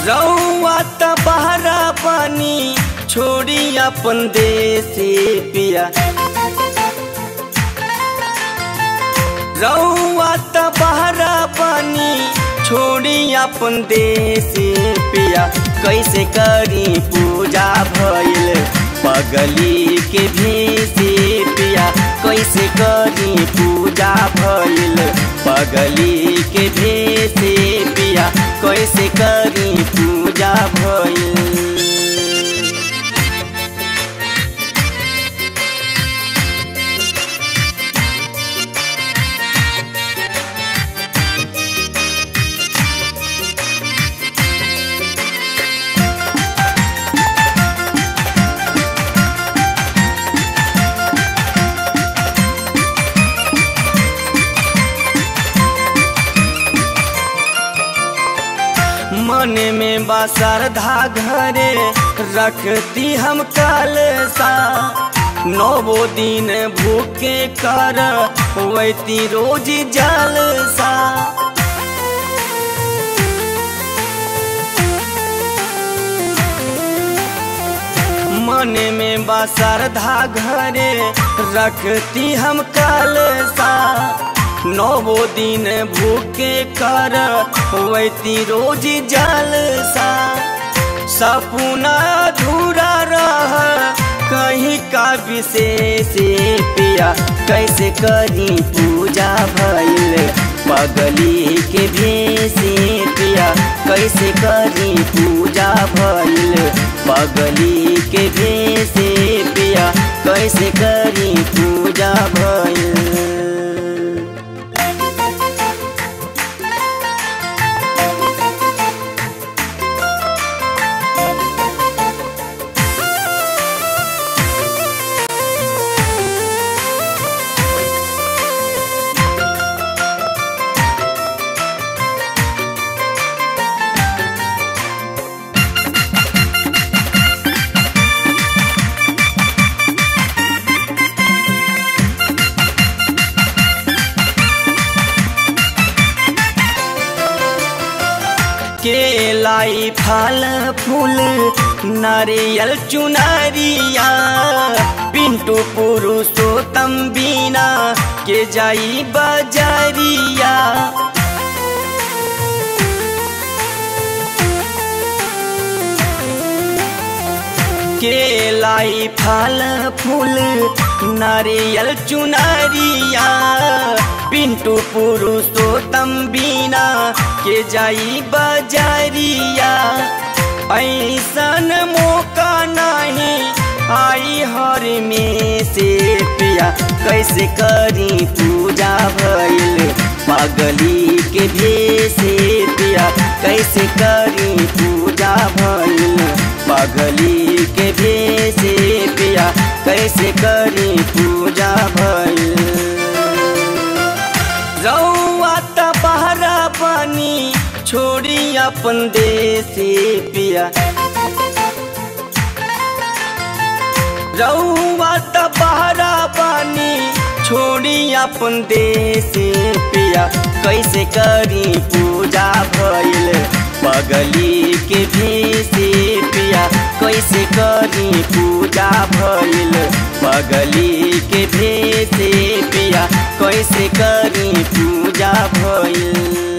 रउआ त बहरा पानी छोड़ी अपन देसी पिया रउआ त बहरा पानी छोड़ी अपन देसी पिया कैसे करी पूजा भइल पगली के भेसी पिया कैसे करी पूजा भइल पगली के भेसी पिया कैसे करी पूजा भइल मन में बा श्रद्धा घरे रखती हम कलसा नौवो दिन भूखे कर वैती रोज जलसा मन में बा श्रद्धा घरे रखती हम कलसा नौवो दिन भूखे कर वैती रोज जलसा सपना अधूरा रह कहीं का विशेष पिया कैसे करी पूजा भइल पगली के भेसे पिया कैसे करी पूजा भइल पगली के भेसे पिया कैसे करी पूजा भइल केलाई फल फूल नारियल चुनरिया पिंटू पुरुषोत्तम बीना के जाई बजरिया केलाई फल फूल नारियल चुनरिया पिंटू पुरुषोत्तम बीना के जाई बजरिया ऐसन मौका नहीं आई हर में से पिया कैसे करी पूजा भइल पगली के भेसे पिया कैसे करी पूजा भइल पगली के भेसे पिया कैसे करी पूजा भइल रउआ त बहरा पानी छोड़ी अपन देसी पिया रउआ त बहरा पानी छोड़ी अपन देसी पिया कैसे करी पूजा भइल पगली के भेसे पिया कैसे करी पूजा भइल पगली के भेसे पिया कैसे करी पूजा भइल